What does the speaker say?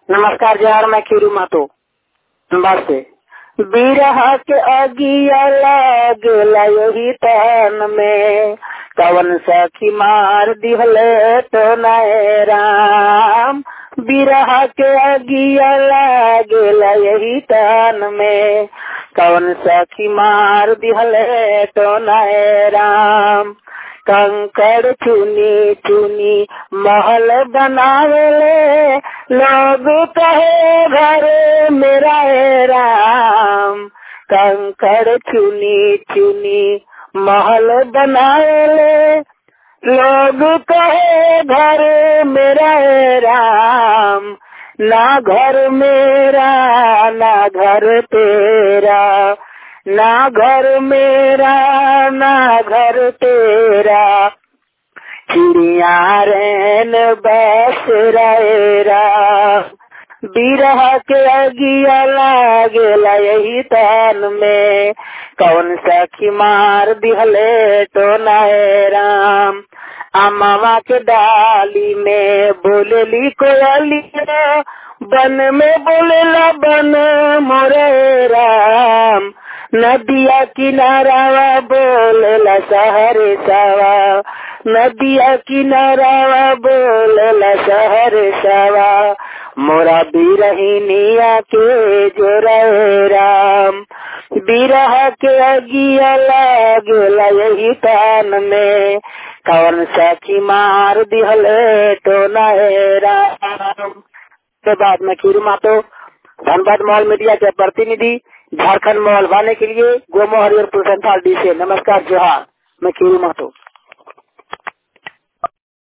नमस्कार जोहार मैं खीरू मातो बस से बिरह के अगिया लागेला यही तन में कवन सखी मार दिहले तो नए राम बिरह के अगिया लागेला यही तन में कवन सखी मार दिहले तो नए राम कंकड़ चुनी चुनी महल बनावेले लोग कहे घर मेरा है राम कंकड़ चुनी चुनी महल बनावेले लोग कहे घर मेरा है राम ना घर मेरा ना घर तेरा ना घर मेरा ना घर तेरा चिड़िया रैन बस रहेरा बिरह के अगिया लागेला यही तन में कौन सखी मार दिहले तो नए राम अमावा के डाली में बोलेली कोयलिया बन में बोलेला बन मोरे राम नदिया किनारावा बोलेला सहरे सावा नदिया किनारावा बोलेला सहर सावा मोरा बिरहिनिया के जोरे राम बिरह के अगिया लागेला यही तान में कवन सखी मार दिहले तो नए राम के बाद में खीरू मातो धनबाद मॉल मीडिया के प्रतिनिधि झारखंड मॉल वाले के लिए गोमो हरिहरपुर संथाल डी से नमस्कार जोहार मैं खीरू मातो